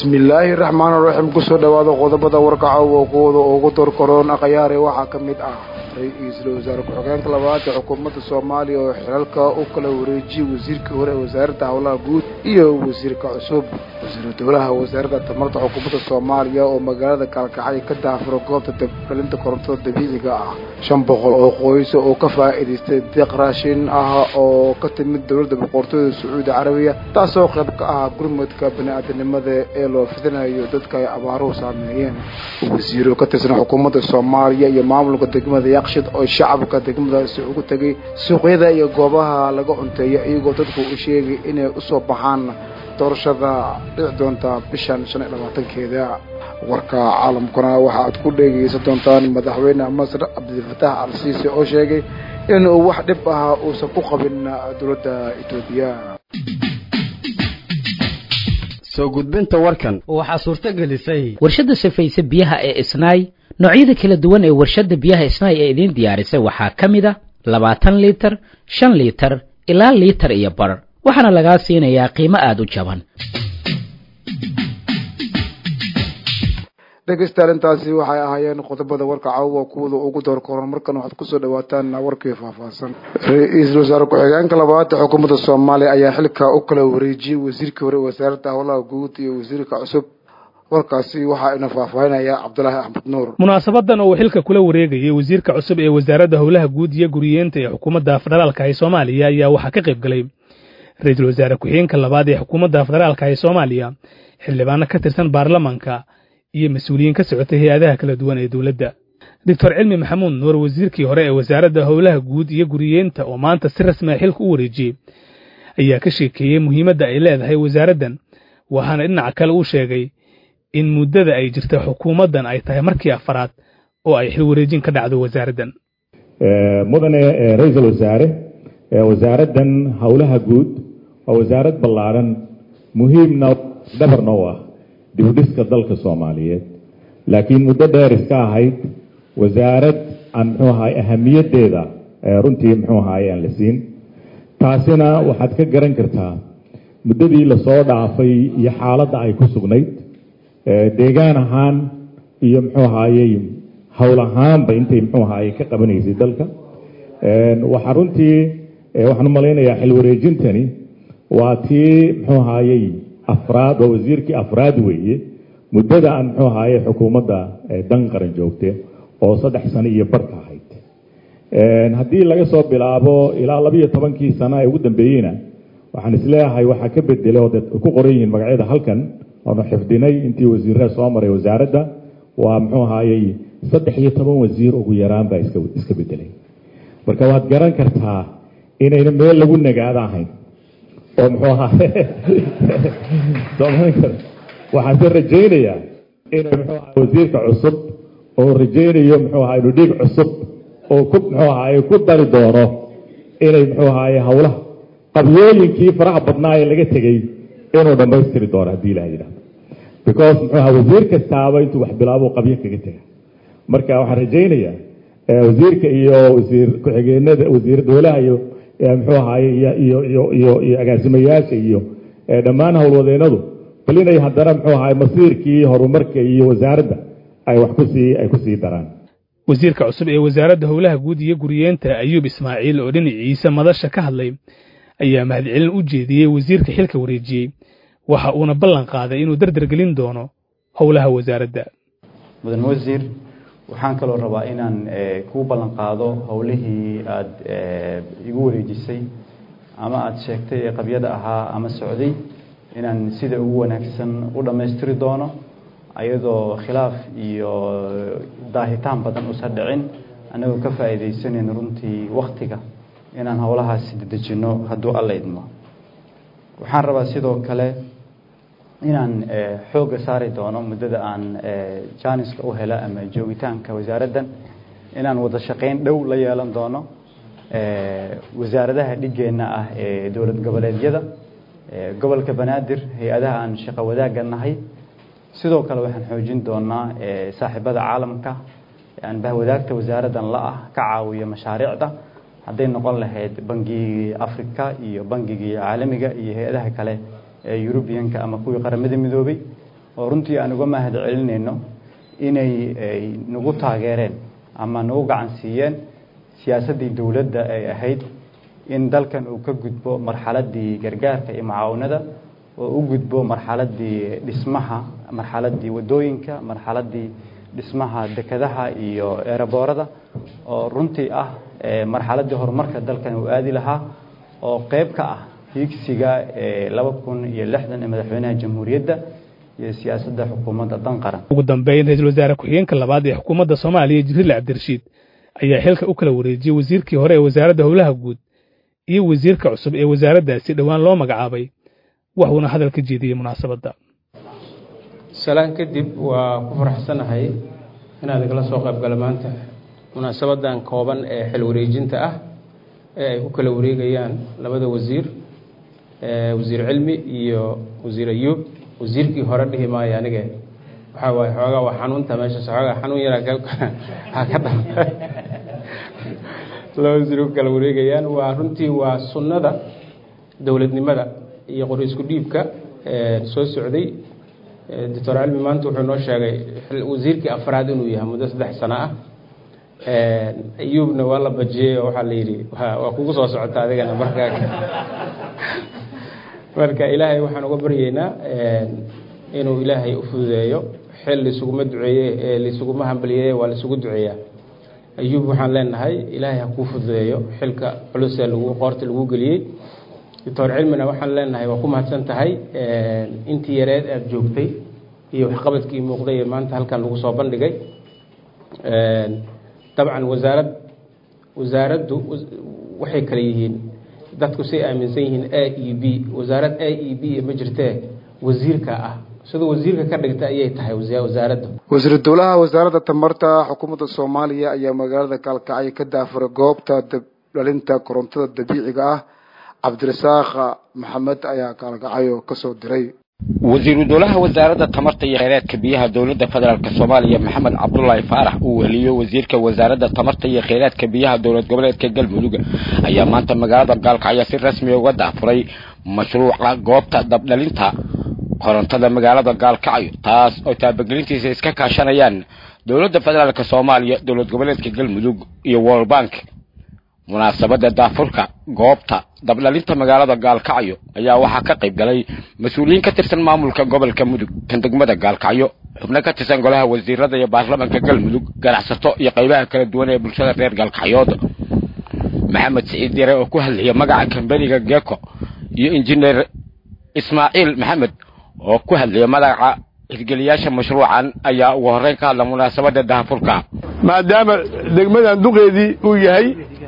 bismillaahi raxmaan raxiim kusoo dhowaada qodobada warkaca waqooda ugu dorkaroon akhyaare waxaa ka mid ah ra-iisul wasaare ku-xigeenka labaad ee xukuumadda soomaaliya oo xilalka u kala wareejiyey wasiirkii hore ee wasaaradda howlaha guud iyo wasiirka cusub wasiiru dowlaha wasaaradda tamarta xukuumadda soomaaliya oo magaalada kaalkacay ka daafuro goobta dabgelinta korontada dabiiciga ah shan boqol oo qoys oo ka faa'iidaystay deeq raashin ah oo ka timid dowladda boqortooyada sacuudi carabiya taasoo qayb ka ah gurmadka bani-aadanimada ee loo fidinayo dadka ay abaaruhu saameeyeen wasiiro ka tirsan xukuumadda soomaaliya iyo maamulka degmada yaqshid oo shacabka degmadaasi ugu tegay suuqyada iyo goobaha laga cunteeya iyagoo dadku u sheegay inay usoo baxaan doorashada dhici doonta bishan shan iyo labaatankeeda warka caalamkuna waxa aad ku dhegeysan doontaan madaxweyne masar cabdilfataax al siisi oo sheegay inuu wax dhib ah uusan ku qabin dowladda etoobiya soo gudbinta warkan waxaa suurto gelisay warshadda safayse biyaha ee isnaay noocyada kala duwan ee warshadda biyaha isnaay ee idiin diyaarisay waxaa ka mid a labaatan liitar shan liitar ilaa liitar iyo bar waxaana lagaa siinayaa qiimo aada u jaban dhegeystayaal intaasi waxay ahaayeen qodobada warka caawa kuwada ugu door koran markan waxaad kusoo dhawaataan warkii faahfaahsan ra-iisul wasaare ku-xigeenka labaad ee xukuumadda soomaaliya ayaa xilka u kala wareejiyey wasiirkii hore wasaaradda howlaha guud iyo wasiirka cusub warkaasi waxaa ina faahfaahinaya cabdulaahi axmed nuur munaasabadan oo uu xilka kula wareegayay wasiirka cusub ee wasaaradda howlaha guud iyo guriyeenta ee xukuumadda federaalka ee soomaaliya ayaa waxaa ka qayb galay ra-iisul wasaare ku-xigeenka labaad ee xukuumadda federaalka ee soomaaliya xildhibaano ka tirsan baarlamaanka iyo mas-uuliyiin ka socotay hay-adaha kala duwan ee dowladda doctor cilmi maxamuud nuur wasiirkii hore ee wasaaradda howlaha guud iyo guriyeenta oo maanta si rasmi a xilka u wareejiyey ayaa ka sheekeeyey muhiimadda ay leedahay wasaaraddan waxaana dhinaca kale uu sheegay in muddada ay jirta xukuumaddan ay tahay markii afaraad oo ay xil wareejin ka dhacdo wasaaraddan mudane ra-iisul wasaare wasaaraddan howlaha guud waa wasaarad ballaaran muhiimna dhabarna u ah dibudhiska dalka soomaaliyeed laakiin muddo dheer iska ahayd wasaarad aan muxuu ahaay ahamiyaddeeda runtii muxuu ahaay aan la siin taasina waxaad ka garan kartaa muddadii lasoo dhaafay iyo xaaladda ay ku sugnayd deegaan ahaan iyo muxuu ahaayey howl ahaanba intay muxuu ahaayey ka qabanaysay dalka waxaa runtii waxaan u malaynayaa xil wareejintani waa tii muxuu ahaayey afraad waa wasiirkii afraad weeye muddada aan muxuu ahaaye xukuumadda dan qaran joogte oo saddex sano iyo barka ahayd haddii laga soo bilaabo ilaa labiiyo tobankii sano ee ugu dambeeyeyna waxaan isleeyahay waxaa ka bedelay oo ku qoran yihiin magacyada halkan oonu xifdinay intii wasiirada soo maray wasaaradda waa muxuu ahaayey saddex iyo toban wasiir ugu yaraan baa iska bedelay marka waad garan kartaa inayna meel lagu nagaado ahayn oo muxuu ahaa waxaase rajaynayaa inuu muxuu ahaa wasiirka cusub oo rajaynayo muxuu ahaa inuu dhiig cusub oo ku muxuu ahaaye ku dari doono inay muxuu ahaaye howlaha qabyooyinkii faraha badnaa ee laga tegey inuu dhammaystiri doono haddii ilaha yidhahdo because muxuu ahaa wasiir kastaaba intuu wax bilaabo qabyo kaga tega marka waxaan rajaynayaa wasiirka iyo wasiir ku-xigeenada wasiir dowlaha iyo muxuu ahaaye iyo iyo iyo iyo agaasimayaasha iyo dhammaan howlwadeennadu bal inay haddana muxuu ahaay masiirkii horumarka iyo wasaaradda ay wax kusii ay kusii daraan wasiirka cusub ee wasaaradda howlaha guud iyo guriyeenta ayuub ismaaciil oo dhinaciisa madasha ka hadlay ayaa mahadcelin u jeediyey wasiirka xilka wareejiyey waxa uuna ballan qaaday inuu dardargelin doono howlaha wasaaradda mudan wasiir waxaan kaloo rabaa inaan kuu ballan qaado howlihii aada igu wareejisay ama aada sheegtay ee qabyada ahaa ama socday inaan sida ugu wanaagsan u dhammaystiri doono ayadoo khilaaf iyo daahitaan badan usan dhicin annagoo ka faa'iidaysanayno runtii waktiga inaan howlahaasi dedejinno hadduu alla idmo waxaan rabaa sidoo kale inaan xoogga saari doono muddada aan jaaniska u hela ama joogitaanka wasaaraddan inaan wada shaqayn dhow la yeelan doono wasaaradaha dhigeenna ah ee dowlad goboleedyada gobolka banaadir hay-adaha aan shaqo wadaagga nahay sidoo kale waxaan xoojin doonaa saaxiibada caalamka aan bahwadaagta wasaaraddan la ah ka caawiyo mashaariicda hadday noqon lahayd bangigii africa iyo bangigii caalamiga iyo hay-adaha kale ee yurubiyanka ama kuwii qaramada midoobay oo runtii aan uga mahad celinayno inay nagu taageereen ama nagu gacan siiyeen siyaasaddii dowladda ay ahayd in dalkan uu ka gudbo marxaladdii gargaarka iyo mucaawanada oo u gudbo marxaladdii dhismaha marxaladdii waddooyinka marxaladdii dhismaha dekadaha iyo eeraboorada oo runtii ah marxaladdii horumarka dalkan uu aadi lahaa oo qayb ka ah hiigsiga laba kun iyo lixdan ee madaxweynaha jamhuuriyadda iyo siyaasadda xukuumadda dan qaran ugu dambeyn ra-iisul wasaare ku-xigeenka labaad ee xukuumadda soomaaliya jibriil cabdirashiid ayaa xilka u kala wareejiyey wasiirkii hore ee wasaaradda howlaha guud iyo wasiirka cusub ee wasaaraddaasi dhowaan loo magacaabay waxuuna hadal ka jeediyey munaasabadda salaan kadib waa ku faraxsanahay inaad igala soo qayb gala maanta munaasabadan kooban ee xil wareejinta ah ee ay ku kala wareegayaan labada wasiir wasiir cilmi iyo wasiir ayuub wasiirkii hore dhihi maayo anige waxaa waaye xoogaa waa xanuunta meeshaas xoogaa xanuun yaraa ka dha laba wasiir ku kala wareegayaan waa runtii waa sunnada dowladnimada iyo qori isku dhiibka soo socday doctor cilmi maanta wuxuu noo sheegay wasiirkii afraad inuu yahay muddo saddex sano ah ayuubna waa la bajiyey oo waxaa la yidhi waa kugu soo socota adigana marka marka ilaahay waxaan uga baryeynaa inuu ilaahay u fududeeyo xil laisuguma duceeye laisuguma hambaliyeeye waa laisugu duceeyaa ayuub waxaan leenahay ilaahay ha kuu fududeeyo xilka culusee lagu qoorta lagu geliyey doctor cilmina waxaan leenahay waa ku mahadsan tahay intii yareed aada joogtay iyo waxqabadkii muuqday ee maanta halkan lagu soo bandhigay dabcan wasaarad wasaaraddu waxay kale yihiin dadku say aaminsan yihiin a e b wasaarad a e b ma jirtee wasiirka ah siduu wasiirka ka dhigta ayay tahay wasaaradda wasiiru dowlaha wasaaradda tamarta xukuumadda soomaaliya ayaa magaalada kaalkacyo ka daafuray goobta dabdhalinta korontada dabiiciga ah cabdirasaaq maxamed ayaa kaalkacyo kasoo diray wasiiru dowlaha wasaaradda tamarta iyo kheyraadka biyaha dowladda federaalk soomaaliya maxamed cabdulaahi faarax uu weheliyo wasiirka wasaaradda tamarta iyo kheyraadka biyaha dowlad goboleedka galmudug ayaa maanta magaalada gaalkacyo si rasmi uga daafuray mashruuca goobta dabdhalinta korontada magaalada gaalkacyo taas oo taabagelintiisa iska kaashanayaan dowladda federaalk soomaaliya dowlad goboleedka galmudug iyo world bank munaasabadda daafurka goobta dabdhalinta magaalada gaalkacyo ayaa waxaa ka qayb galay mas-uuliyiin ka tirsan maamulka gobolka mudug kan degmada gaalkacyo xubno ka tirsan golaha wasiirada iyo baarlamaanka galmudug ganacsato iyo qaybaha kala duwan ee bulshada reer gaalkacyood maxamed siciid yare oo ku hadlaya magaca kambaniga geko iyo injineer ismaaciil maxamed oo ku hadlaya magaca hirgeliyaasha mashruucan ayaa ugu horreyn ka hadla munaasabadda daafurka maadaama degmadan duqeedii uu yahay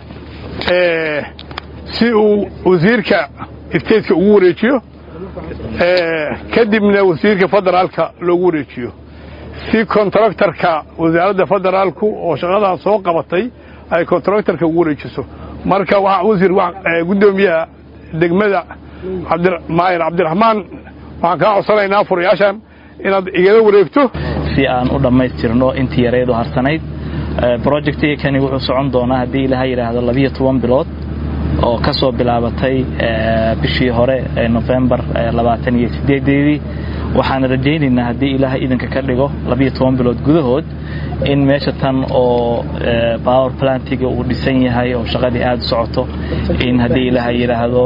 si uu wasiirka isteedka ugu wareejiyo kadibna wasiirka federaalka loogu wareejiyo si kontraktarka wasaaradda federaalku oo shaqadan soo qabatay ay kontraktarka ugu wareejiso marka waxaa wasiir guddoomiyaha degmada maayir cabdiraxmaan waxaan kaa codsanaynaa furayaashan inaad igala wareegto si aan u dhammaystirno intii yareedu harsanayd projectiga kani wuxuu socon doonaa haddii ilaha yidhaahdo labiyo toban bilood oo ka soo bilaabatay bishii hore ee nofembar labaatan iyo sideedeedii waxaan rajaynaynaa haddii ilaaha idinka ka dhigo labiyo toban bilood gudahood in meesha tan oo power plantiga uu dhisan yahay oo shaqadii aada socoto in haddii ilaaha yidhaahdo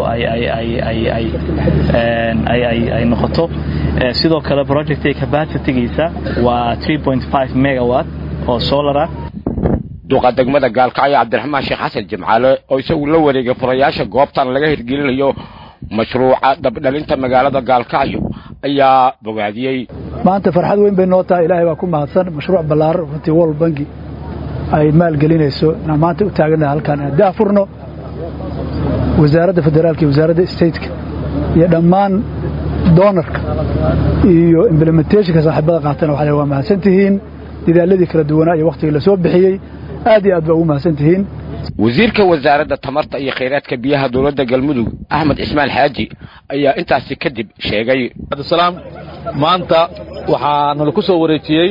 ay noqoto sidoo kale projectiga capacitygiisa waa megawatt oo solara duqa degmada gaalkacyo cabdiraxmaan sheekh xasan jimcaale oo isagu la wareegay furayaasha goobtan laga hirgelinayo mashruuca dabdhalinta magaalada gaalkacyo ayaa bogaadiyey maanta farxad weyn bay noo tahay ilaahay baa ku mahadsan mashruuc ballaaran runtii world banki ay maalgelinayso inaan maanta u taaganaha halkaan inaan daafurno wasaaradda federaalka iyo wasaaradda stateka iyo dhammaan doonarka iyo implementationka saaxiibada qaatana waxaa waa mahadsan tihiin dadaaladii kala duwanaa iyo wakhtigii la soo bixiyey aad iyo aad baa ugu mahadsan tihiin wasiirka wasaaradda tamarta iyo kheyraadka biyaha dowladda galmudug axmed cismaan xaaji ayaa intaasi kadib sheegay abdisalaam maanta waxaa nala ku soo wareejiyey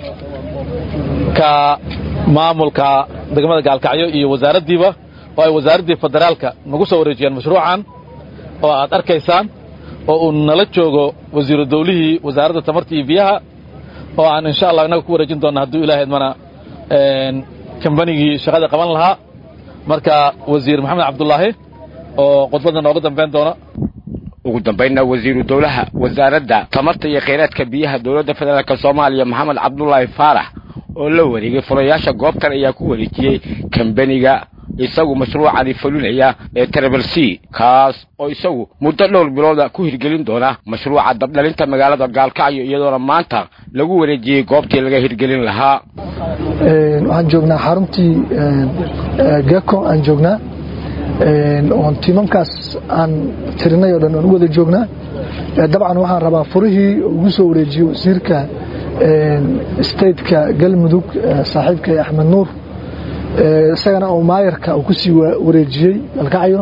ka maamulka degmada gaalkacyo iyo wasaaraddiiba oo ay wasaaraddii federaalka nagu soo wareejiyeen mashruucan oo aad arkaysaan oo uu nala joogo wasiiru dawlihii wasaaradda tamarta iyo biyaha oo aan insha allah innaga ku wareejin doonna hadduu ilahay idmana kambanigii shaqada qaban lahaa marka wasiir maxamed cabdulaahi oo khudbadda nooga dambayn doona ugu dambaynna wasiiru dowlaha wasaaradda tamarta iyo kheyraadka biyaha dowladda federaalk soomaaliya maxamed cabdulaahi faarax oo la wareegay furayaasha goobtan ayaa ku wareejiyey kambaniga isagu mashruucani fulinaya ee trebel c kaas oo isagu muddo dhowr bilooda ku hirgelin doona mashruuca dabdhalinta magaalada gaalkacyo iyadoona maanta lagu wareejiyey goobtii laga hirgelin lahaa waxaan joognaa xaruntii geko aan joognaa oon tiimamkaas aan tirinay oo dhan aan u wada joognaa dabcan waxaan rabaa furihii ugu soo wareejiyey wasiirka stateka galmudug saaxiibkay axmed nuur isagana oo maayarka uu ku sii wareejiyey galkacyo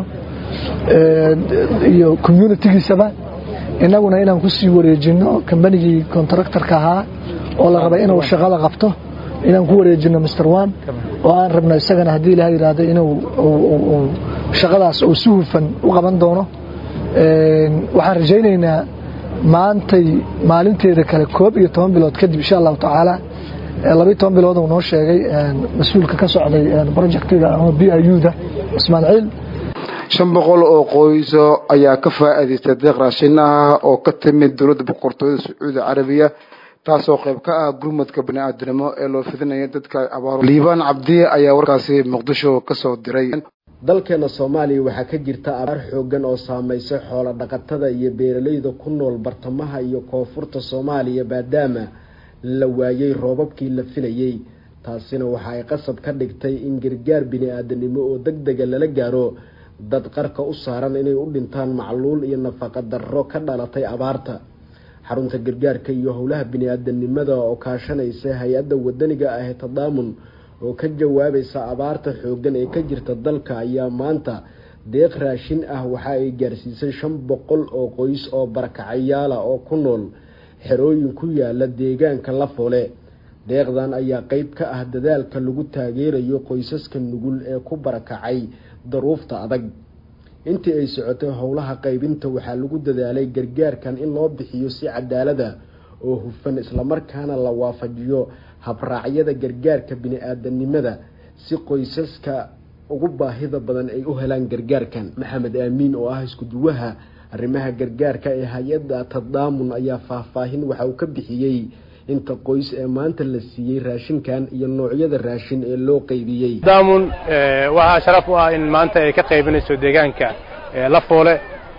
iyo communitigiisaba innaguna inaan ku sii wareejinno kambanigii contractorka ahaa oo la rabay inuu shaqada qabto inaan ku wareejino mr one oo aan rabno isagana haddii ilaha yidhaahdo inuu shaqadaas uu si hufan u qaban doono waxaan rajaynaynaa maantay maalinteeda kale koob iyo toban bilood kadib insha allahu tacaala labiyo toban bilood uu noo sheegay mas-uulka ka socday projectiga ama b i u da cismaan ciil shan boqol oo qoyso ayaa ka faa'iidaystay deeq raashin ah oo ka timid dowladda boqortooyada sacuudi carabiya taasoo qayb ka ah gurmadka bani-aadinimo ee loo fidinaya dadka abaar liibaan cabdi ayaa warkaasi muqdisho ka soo diray dalkeena soomaaliya waxaa ka jirta abaar xooggan oo saamaysay xoolo dhaqatada iyo beeralayda ku nool bartamaha iyo koonfurta soomaaliya maadaama la waayey roobabkii la filayey taasina waxa ay qasab ka dhigtay in gargaar bini-aadanimo oo deg dega lala gaaro dad qarka u saaran inay u dhintaan macluul iyo nafaqa darro ka dhalatay abaarta xarunta gargaarka iyo howlaha bini-aadanimada oo kaashanaysa hay-adda wadaniga ah ee tadaamun oo ka jawaabaysa abaarta xooggan ee ka jirta dalka ayaa maanta deeq raashin ah waxa ay gaarsiisay shan boqol oo qoys oo barakacayaala oo ku nool xerooyin ku yaala deegaanka lafoole deeqdan ayaa qeyb ka ah dadaalka lagu taageerayo qoysaska nugul ee ku barakacay daruufta adag intii ay socotay howlaha qaybinta waxaa lagu dadaalay gargaarkan in loo bixiyo si cadaalada oo hufan islamarkaana la waafajiyo habraacyada gargaarka bini-aadanimada si qoysaska ugu baahida badan ay u helaan gargaarkan maxamed aamiin oo ah isku-duwaha arrimaha gargaarka ee hay-adda tadaamun ayaa faahfaahin waxa uu ka bixiyey inta qoys ee maanta la siiyey raashinkan iyo noocyada raashin ee loo qaybiyey tadaamun waxaa sharaf u ah in maanta ay ka qaybinayso deegaanka lafoole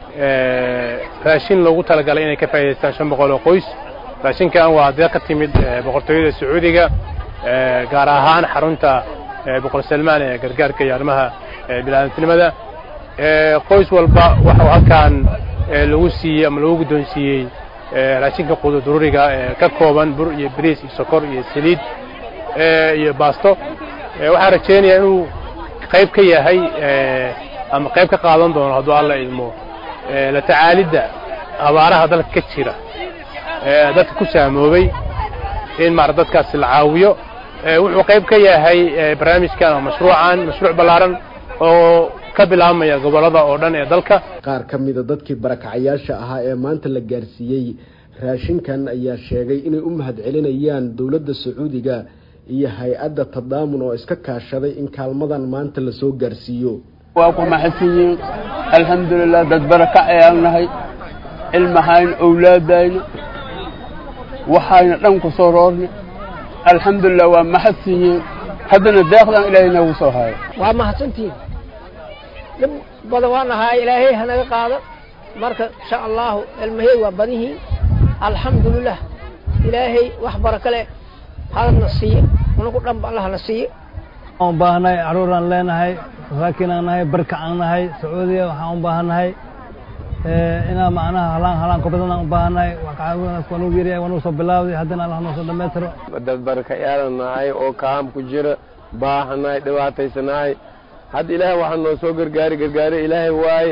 raashin loogu talagalay inay ka faa'idaystaan shan boqol oo qoys raashinkan waa deeq ka timid boqortooyada sacuudiga gaar ahaan xarunta boqor salmaan ee gargaarka iyo arrimaha biniaadantinimada qoys walba waxau halkan lagu siiyey ama lagu guddoonsiiyey raashinka qududuruuriga ee ka kooban bur iyo bariis iyo sokor iyo saliid iyo baasto waxaan rajaynayaa inuu qayb ka yahay ama qayb ka qaadan doono hadduu alla idmo la tacaalidda abaaraha dalka ka jira dadka ku saamoobay in maara dadkaasi la caawiyo wuxuu qayb ka yahay barnaamijkan ama mashruucan mashruuc ballaaran oo ka bilaabmaya gobollada oo dhan ee dalka qaar ka mida dadkii barakacayaasha ahaa ee maanta la gaarsiiyey raashinkan ayaa sheegay inay u mahad celinayaan dowladda sacuudiga iyo hay-adda tadaamun oo iska kaashaday in kaalmadan maanta lasoo gaarsiiyo waa ku maxadsanyihiin alxamdulilah dad barakac ayaan nahay ilmahayna owlaadayna waxayna dhan ku soo roornay alxamdulilah waa maxadsan yihiin haddana deeqdan ilaahay noogu soo hayo waa mahadsantihiin dhib badan waan ahaa ilaahay hanaga qaado marka insha allahu ilmahey waa badihiin alxamdulilah ilaahay wax baraka leh halna siiye unagu dhanba allahna siiye waan u baahannahay carruuraan leenahay masaakiinaan nahay barkacaan nahay sacuudiya waxaan u baahannahay inaa macnaha halaan halaan ku badan aan u baahannahay waan u yaryahay waan u soo bilaawday haddana allah noo soo dhammaystiro dad barakayaalan nahay oo kaam ku jira baahanahay dhibaataysanahay hadda ilaahay waxaa noo soo gargaari gargaari ilaahay waaye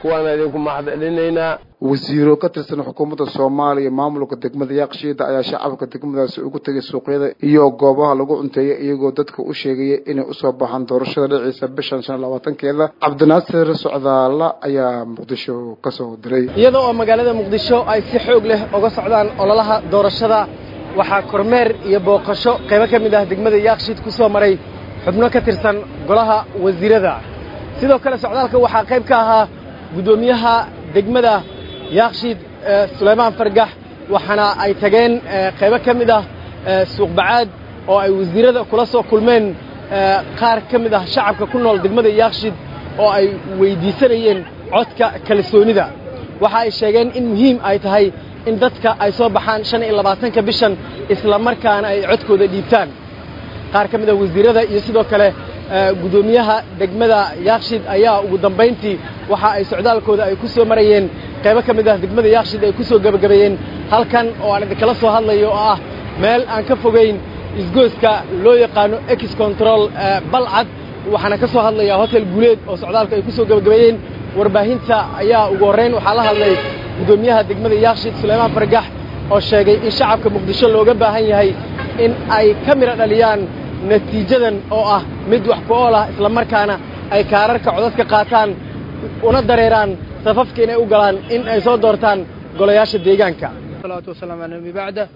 waana idinku mahadcelinaynaa wasiiro ka tirsan xukuumadda soomaaliya maamulka degmada yaaqshiida ayaa shacabka degmadaasi ugu tegay suuqyada iyo goobaha lagu cunteeya iyagoo dadka u sheegaya inay usoo baxaan doorashada dhiciisa bishan shan labaatankeeda cabdinaasir socdaala ayaa muqdisho kasoo diray iyada oo magaalada muqdisho ay si xoog leh uga socdaan ololaha doorashada waxaa kormeer iyo booqasho qaybo ka mid ah degmada yaaqshiid ku soo maray xubno ka tirsan golaha wasiirada sidoo kale socdaalka waxaa qayb ka ahaa guddoomiyaha degmada yaaqshiid suleymaan fargax waxaana ay tageen qaybo ka mid ah suuqbacaad oo ay wasiirada kula soo kulmeen qaar ka mid ah shacabka ku nool degmada yaaqshiid oo ay weydiisanayeen codka kalsoonida waxa ay sheegeen in muhiim ay tahay in dadka ay soo baxaan shan iyo labaatanka bishan isla markaana ay codkooda dhiibtaan qaar ka mid ah wasiirada iyo sidoo kale guddoomiyaha degmada yaaqshiid ayaa ugu dambayntii waxa ay socdaalkooda ay ku soo marayeen qaybo ka mid ah degmada yaaqshiid ay ku soo gebagabeeyeen halkan oo aan idinkala soo hadlayo oo ah meel aan ka fogayn isgooska loo yaqaano ex control balcad waxaana ka soo hadlayaa hotel guuleed oo socdaalka ay ku soo gebagabeeyeen warbaahinta ayaa ugu horrayn waxaa la hadlay guddoomiyaha degmada yaaqshiid suleymaan fargax oo sheegay in shacabka muqdisho looga baahan yahay in ay ka midho dhaliyaan natiijadan oo ah mid wax ku ool ah isla markaana ay kaararka codadka qaataan una dareeraan safafka inay u galaan in ay soo doortaan golayaasha deegaanka salaatu wasalaamu calaa nabi bacda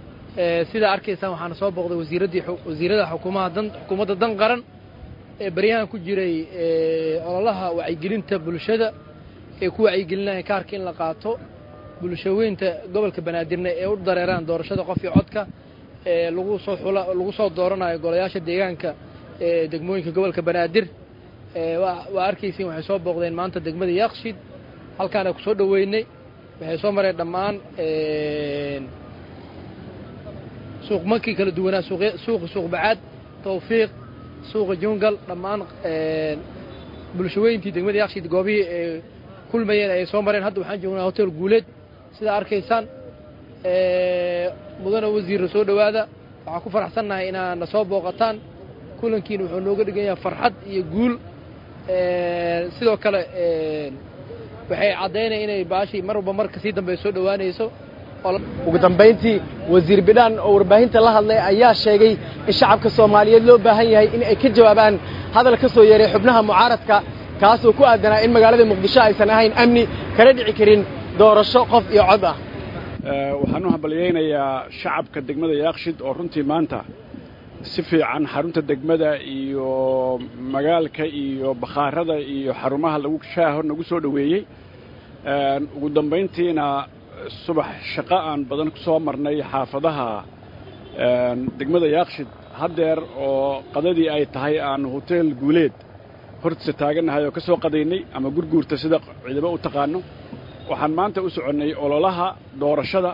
sidaa arkaysaan waxaana soo booqday wasiiraddii wasiirada xukuumaha dan xukuumadda dan qaran ee baryahan ku jiray ololaha wacyigelinta bulshada ee ku wacyigelinaya kaarka in la qaato bulshaweynta gobolka banaadirna ee u dareeraan doorashada qof iyo codka ee lagu soo xula lagu soo dooranayo golayaasha deegaanka ee degmooyinka gobolka banaadir waa arkaysiin waxay soo booqdeen maanta degmada yaaqshiid halkaana ku soo dhoweynay waxay soo mareen dhammaan suuq mankii kala duwanaa suuqa suuq bacaad tawfiiq suuqa jungal dhammaan bulshaweyntii degmada yaaqshiid goobihii ay kulmayeen ay soo mareen hadda waxaan joognaa hotel guuleed sidaa arkaysaan mudana wasiirra soo dhowaada waxaan ku faraxsannahay inaad na soo booqataan kulankiina wuxuu nooga dhigan yahay farxad iyo guul sidoo kale waxay caddaynaya inay baashii mar walba marka sii dambe soo dhowaanayso ugu dambayntii wasiir bidhaan oo warbaahinta la hadlay ayaa sheegay in shacabka soomaaliyeed loo baahan yahay in ay ka jawaabaan hadal ka soo yeeray xubnaha mucaaradka kaasoo ku aadanaa in magaalada muqdisho aysan ahayn amni kana dhici karin doorasho qof iyo cod ah waxaan u hambalyaynayaa shacabka degmada yaaqshid oo runtii maanta si fiican xarunta degmada iyo magaalka iyo bakhaarada iyo xarumaha lagu shaaho nagu soo dhoweeyey ugu dambayntiina subax shaqo aan badan ku soo marnay xaafadaha degmada yaaqshid haddeer oo qadadii ay tahay aan hotel guuleed hortiisa taagannahay oo ka soo qadaynay ama gurguurta sida ciidamo u taqaano waxaan maanta u soconnay ololaha doorashada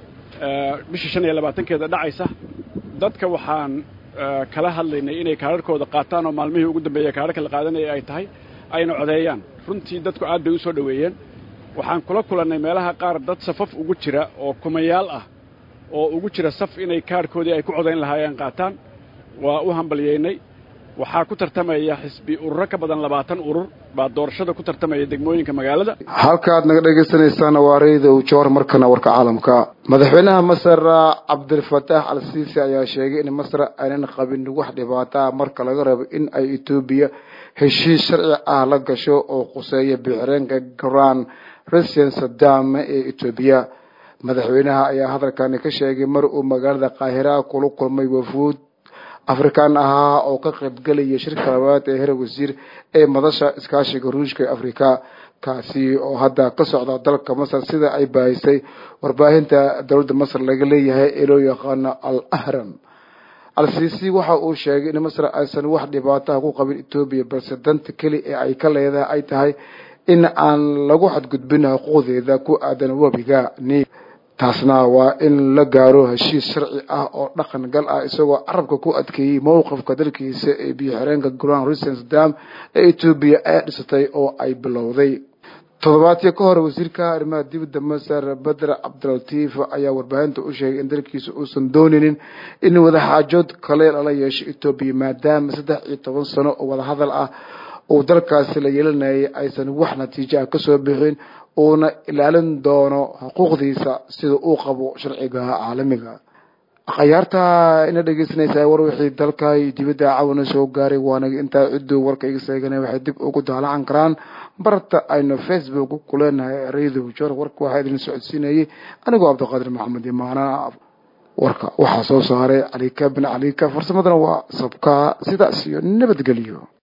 bisha shan iyo labaatankeeda dhacaysa dadka waxaan kala hadlaynay inay kaararkooda qaataan oo maalmihii ugu dambeeya kaararka la qaadanaya ay tahay ayna codeeyaan runtii dadku aad bay u soo dhoweeyeen waxaan kula kulannay meelaha qaar dad safaf ugu jira oo kumayaal ah oo ugu jira saf inay kaarkoodii ay ku codayn lahaayeen qaataan waa u hambalyaynay waxaa ku tartamaya xisbi ururo ka badan labaatan urur baa doorashada ku tartamaya degmooyinka magaalada halkaad naga dhegaysanaysaana waa raydow joor markana warka caalamka madaxweynaha masar cabdilfataax al siisi ayaa sheegay in masar aynan qabin wax dhibaataa marka laga rabo in ay etoobiya heshiis sharci ah la gasho oo quseeya bixireenka grand russian sadam ee etoobiya madaxweynaha ayaa hadalkani ka sheegay mar uu magaalada qaahira kula kulmay wafuud afrikaan ahaa oo ka qaybgelaya shirka labaad ee heer wasiir ee madasha iskaashiga ruushka ee afrika kaasi oo hadda ka socda dalka masar sida ay baahisay warbaahinta dowladda masar laga leeyahay ee loo yaqaano al ahram al-siisi waxa uu sheegay in masar aysan wax dhibaataha ku qabin etoobiya balse danta keli ee ay ka leedahay ay tahay in aan lagu xadgudbin xuquuqdeeda ku aadan webiga niil taasna waa in la gaaro heshiis sharci ah oo dhaqan gal ah isagoo carabka ku adkeeyey mowqifka dalkiisa ee biyo-xireenka grand russens dam ee etoobiya ay dhisatay oo ay bilowday toddobaadkii ka hor wasiirka arrimaha dibadda masar bedr cabdilatiif ayaa warbaahinta u sheegay in dalkiisa uusan dooninin in wadaxaajood kale lala yeesho etoobiya maadaama saddex iyo toban sano oo wadahadal ah uu dalkaasi la yeelanayay aysan wax natiijo ah kasoo bixin uuna ilaalin doono xuquuqdiisa sida uu qabo sharciga caalamiga akhyaarta ina dhegeysanaysaa war wixii dalka iyo dibadda cawana soo gaaray waana intaa ciduu warka iga seegana waxay dib ugu daalacan karaan barta aynu facebook ku leenahay radio jor warka waxaa idin socodsiinayay anigoo cabdiqaadir maxamed imaana warka waxaa soo saaray calika bin calika farsamadana waa sabka sidaas iyo nabadgelyo